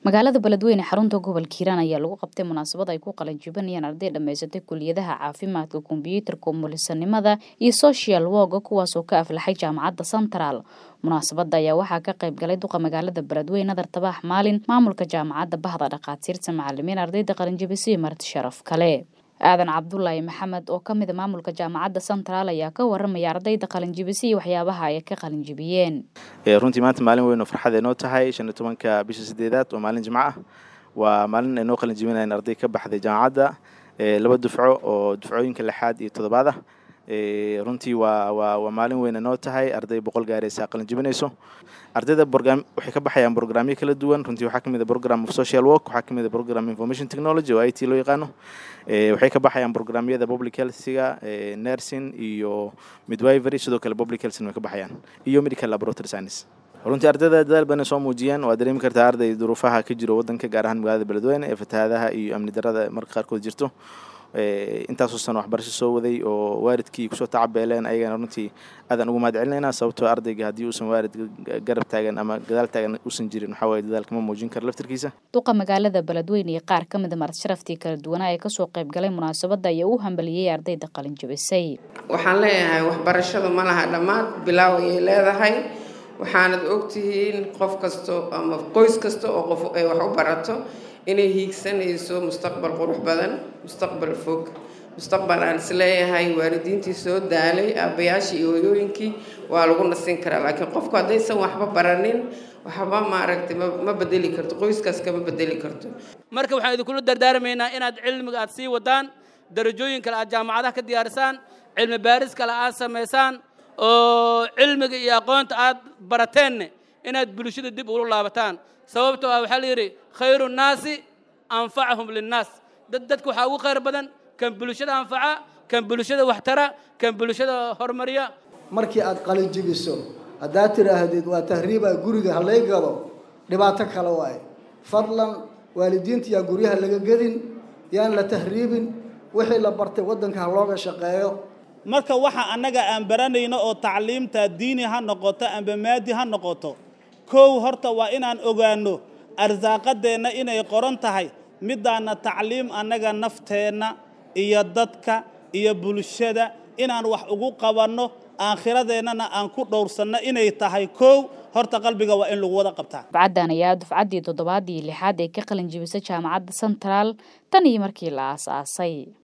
magaalada beledweyne xarunta gobolka hiiraan ayaa lagu qabtay munaasabad ay ku qalanjibinayaan arday dhammaysatay kuliyadaha caafimaadka kombyuutarka umulisanimada iyo social woga kuwaasoo ka aflaxay jaamacadda central munaasabada ayaa waxaa ka qayb galay duqa magaalada beledweyne nadar tabaax maalin maamulka jaamacadda bahda dhakhaatiirta macalimiin ardayda qalinjibisay marti sharaf kale aadan cabdulaahi maxamed oo kamida maamulka jaamacadda central ayaa ka waramaya ardayda qalinjibisay iyo waxyaabaha ay ka qalinjibiyeen runtii maanta maalin weyn oo farxad ay noo tahay shan iyo tobanka bisha sideedaad oo maalin jimco ah waa maalin ay noo qalinjibinayan arday ka baxday jaamacadda laba dufco oo dufcooyinka lixaad iyo toddobaad ah runtii waa waa waa maalin weyna noo tahay arday boqol gaaraysa qalin jibinayso ardayda borgram waxay ka baxayaan programyo kala duwan runtii waxaa kamid a program of social work waxaa kamid a program information technology oo i t loo yaqaano waxay ka baxayaan programyada public healthga nursing iyo midwivery sidoo kale public healthna way ka baxayaan iyo medical laboratory science runtii ardayda dadaal badan soo muujiyeen waa dareemi kartaa arday duruufaha ka jiro wadanka gaar ahaan magaalada beledweyne ee fatahaadaha iyo amni darada marka qaarkood jirto intaasoo sano waxbarasho soo waday oo waalidkii kusoo tacabeeleen ayagana runtii aadaan ugu mahad celinaynaa sababtoo ardayga haddii uusan waalid garab taagan ama gadaal taagan uusan jirin waxaa waye dadaalkama muujin karo laftirkiisa duqa magaalada beledweyne iyo qaar ka mida marti sharaftii kala duwanaa ee kasoo qayb galay munaasabadda ayaa u hambaliyey ardayda qalin jabisay waxaan leeyahay waxbarashadu ma laha dhammaad bilaaw ayay leedahay waxaanad ogtihiin qof kasto ama qoys kasta oo qof ay wax u barato inay hiigsanayso mustaqbal qurux badan mustaqbal fog mustaqbal aan isleeyahay waalidiintii soo daalay aabbayaashii iyo hoyooyinkii waa lagu nasin karaa laakiin qofku haddaysan waxba baranin waxba maaragtay ma bedeli karto qoyskaas kama bedeli karto marka waxaan idinkula dardaarmaynaa inaad cilmiga aad sii wadaan darajooyin kale aad jaamacadaha ka diyaarisaan cilmi baaris kale aad samaysaan oo cilmiga iyo aqoonta aad barateenne inaad bulshada dib ula laabataan sababtoo ah waxaa la yidhi khayru nnaasi anfacahum linnaas dad dadka waxaa ugu khayr badan kan bulshada anfaca kan bulshada waxtara kan bulshada horumariya markii aad qalinjibiso haddaad tidhaahdeed waa tahriibaa guriga halay gado dhibaato kale waaye fadlan waalidiinta yaa guryaha laga gedin yaan la tahriibin wixii la bartay waddanka ha looga shaqeeyo marka waxa annaga aan baranayno oo tacliimta diini ha noqoto amba maadi ha noqoto kow horta waa inaan ogaanno arsaaqadeenna inay qoran tahay midaana tacliim annaga nafteenna iyo dadka iyo bulshada inaan wax ugu qabanno aakhiradeennana aan ku dhowrsanno inay tahay kow horta qalbiga waa in lagu wada qabtaa dufcaddan ayaa dufcaddii toddobaad iyo lixaad ee ka qalin jibisay jaamacadda central tan iyo markii la aasaasay